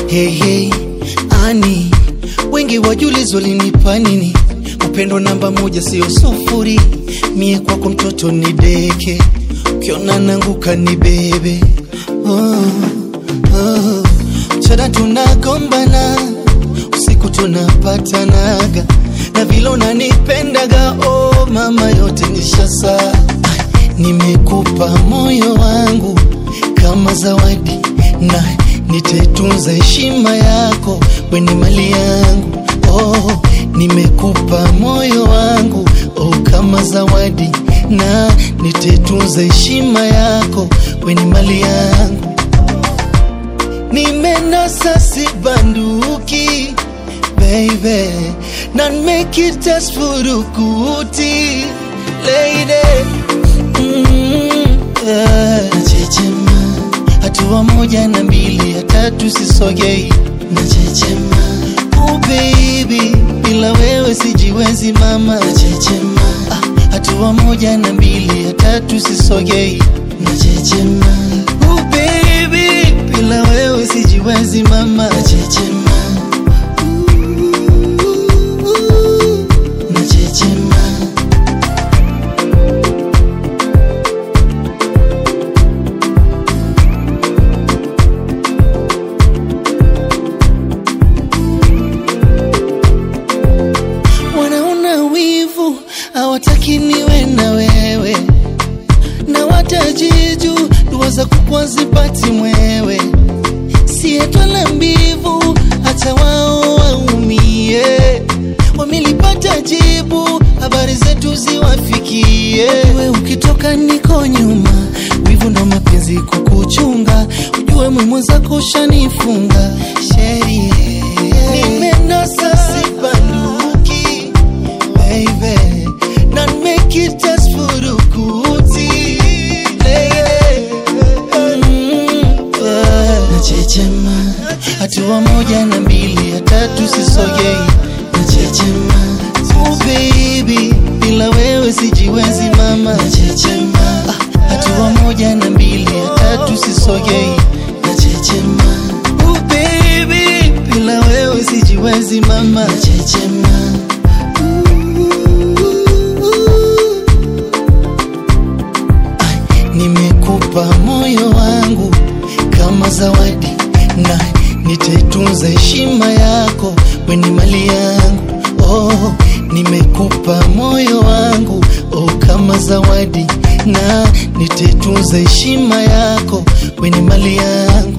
Hey, hey, ani wengi wajulizo linipa nini? Upendo namba moja sio sufuri, mie kwako mtoto ni deke, ukiona nanguka ni bebe. Oh, oh. Mchana tunagombana, usiku tunapatanaga, na vile unanipendaga, oh mama, yote nishasa. Nimekupa moyo wangu kama zawadi na nitetunza heshima yako, we ni mali yangu. Oh, nimekupa moyo wangu oh, kama zawadi na nitetunza heshima yako, we ni mali yangu. Nimenasa sibanduki baby, na nimekita furukuti lady mm, yeah. Nachechema hatua moja na mbili ya tatu sisogei, nachechema oh baby, bila wewe sijiwezi mama, nachechema ah, hatua moja na mbili ya tatu sisogei, nachechema oh baby, bila wewe sijiwezi mama, nachechema nachechema wanaona wivu hawataki niwe na wewe na watajiju dua za kukwa zipati mwewe sietwala mbivu hata wao waumie wamelipata jibu habari zetu ziwafikie we ukitoka niko nyuma wivu ndo mapenzi kukuchunga ujue mwi zako ushanifunga sherie nimenasa sibanduki baby na nimekita furukuti lele mm, yeah. nachechema hatua moja na mbili ya tatu sisogei nachechema oh baby bila wewe sijiwezi mama nachechema ah, hatua moja na mbili ya tatu sisogei nachechema oh baby bila wewe sijiwezi mama nachechema nimekupa moyo wangu kama zawadi na nitaitunza heshima yako, we ni mali yangu. Oh, nimekupa moyo wangu oh, kama zawadi na nitaitunza heshima yako, we ni mali yangu.